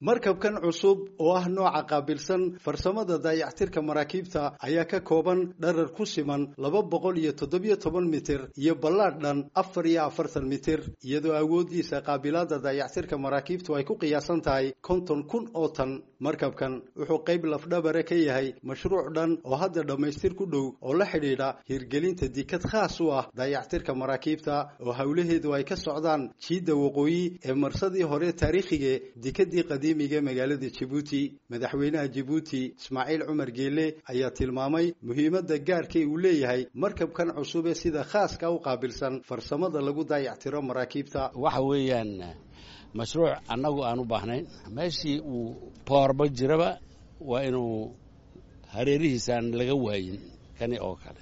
markabkan cusub oo ah nooca qaabilsan farsamada daayactirka maraakiibta ayaa ka kooban dharar ku siman laba boqol iyo toddobiyo toban mitir iyo ballaadh dhan afar iyo afartan mitir iyadoo awooddiisa qaabilaada daayactirka maraakiibtu ay ku qiyaasan tahay konton kun oo tan markabkan wuxuu qayb lafdhabare ka yahay mashruuc dhan oo hadda dhammaystir ku dhow oo la xidhiidha hirgelinta dikad khaas u ah daayactirka maraakiibta oo howlaheedu ay ka socdaan jiidda waqooyi ee marsadii hore taariikhiga dikadii qadiimiga magaalada jabuuti madaxweynaha jabuuti ismaaciil cumar geele ayaa tilmaamay muhiimadda gaarkay uu leeyahay markabkan cusub ee sida khaaska u qaabilsan farsamada lagu daayactiro maraakiibta waxa weeyaan mashruuc annagu aan u baahnayn meeshii uu boorba jiraba waa inuu hareerihiisaan laga waayin kani oo kale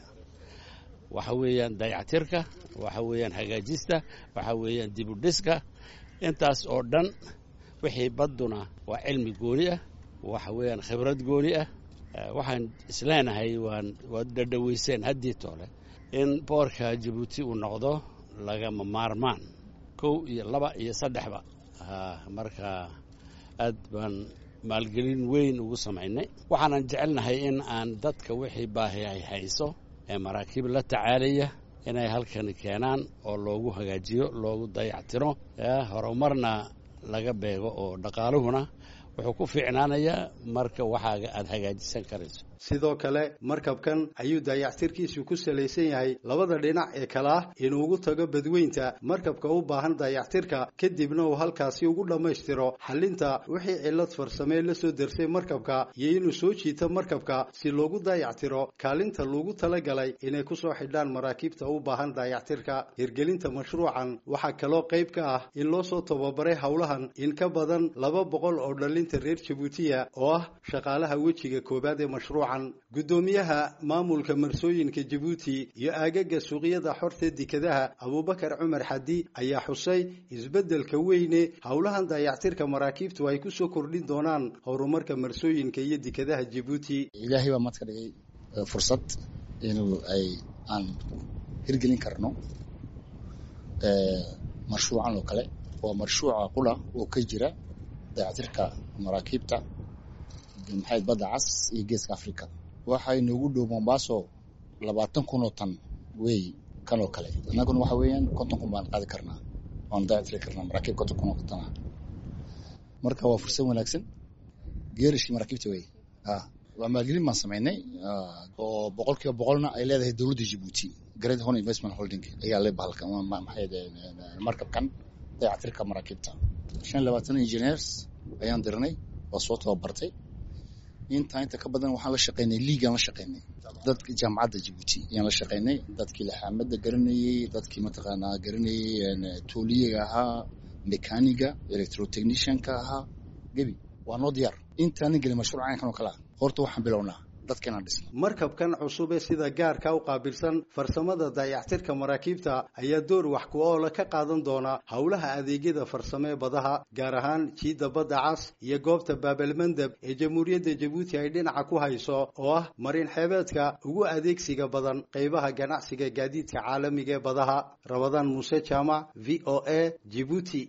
waxa weeyaan dayactirka waxa weeyaan hagaajista waxa weeyaan dibudhiska intaas oo dhan wixii badduna waa cilmi gooni ah waxa weeyaan khibrad gooni ah waxaan isleenahay waan waad dhadhaweyseen haddii toole in boorka jabuuti uu noqdo lagama maarmaan kow iyo laba iyo saddexba marka aad baan maalgelin weyn ugu samaynay waxaanan jecelnahay in aan dadka wixii baahi ay hayso ee maraakiib la tacaalaya inay halkani keenaan oo loogu hagaajiyo loogu dayactiro horumarna laga beego oo dhaqaaluhuna wuxuu ku fiicnaanayaa marka waxaaga aada hagaajisan karayso sidoo kale markabkan ayuu daayactirkiisu ku salaysan yahay labada dhinac ee kale ah inuu ugu tago badweynta markabka u baahan daayactirka kadibna uu halkaasi ugu dhammaystiro xallinta wixii cillad farsamee la soo dersay markabka iyo inuu soo jiito markabka si loogu daayactiro kaalinta loogu talagalay inay ku soo xidhaan maraakiibta u baahan daayactirka hirgelinta mashruucan waxaa kaloo qayb ka ah in loo soo tababaray howlahan in ka badan laba boqol oo dhallinta reer jabuutiya oo ah shaqaalaha wejiga koowaad ee mashruuca guddoomiyaha maamulka marsooyinka jabuuti iyo aagaga suuqyada xorta dekadaha abuubakar cumar xadi ayaa xusay isbeddelka weyne howlahan daayactirka maraakiibtu ay ku soo kordhin doonaan horumarka marsooyinka iyo dekadaha jabuuti ilaahay baa maad ka dhigay fursad inuu ay aan hirgelin karno mashruucan oo kale waa mashruuca qula oo ka jira daayactirka maraakiibta maxayd badda cas iyo geeska africa waxay noogu dhow mombaaso labaatan kun oo tan wey kan oo kale annaguna waxa weeyaan konton kun baan qaadi karnaa waan daayactiri karnaa maraakiib konton kun oo tan ah marka waa fursad wanaagsan geerishkii maraakiibta wey waa maalgelin baan samaynay oo boqol kiiba boqolna ay leedahay dowladda jabuuti great horn investment holding ayaa le bahalkan maxayd markabkan dayactirka maraakiibta shan labaatan engineers ayaan dirnay waa soo tababartay intaa inta ka badan waxaan la shaqaynay liigaan la shaqaynay dadka jaamacadda jabuuti ayaan la shaqaynay dadkii laxaamada garanayey dadkii mataqaanaa garanayey tooliyaga ahaa mekaniga electrotechnicianka ahaa gebi waa noo diyaar intaanan gelin mashruuc caynkan oo kale ah horta waxaan bilownaa markabkan cusub ee sida gaarka u qaabilsan farsamada daayactirka maraakiibta ayaa door wax ku oola ka qaadan doona howlaha adeegyada farsamee badaha gaar ahaan jiidda badda cas iyo goobta baabalmandeb ee jamhuuriyadda jabuuti ay dhinaca ku hayso oo ah marin xeebeedka ugu adeegsiga badan qaybaha ganacsiga gaadiidka caalamiga ee badaha rabadaan muuse jaamac v o a jibuuti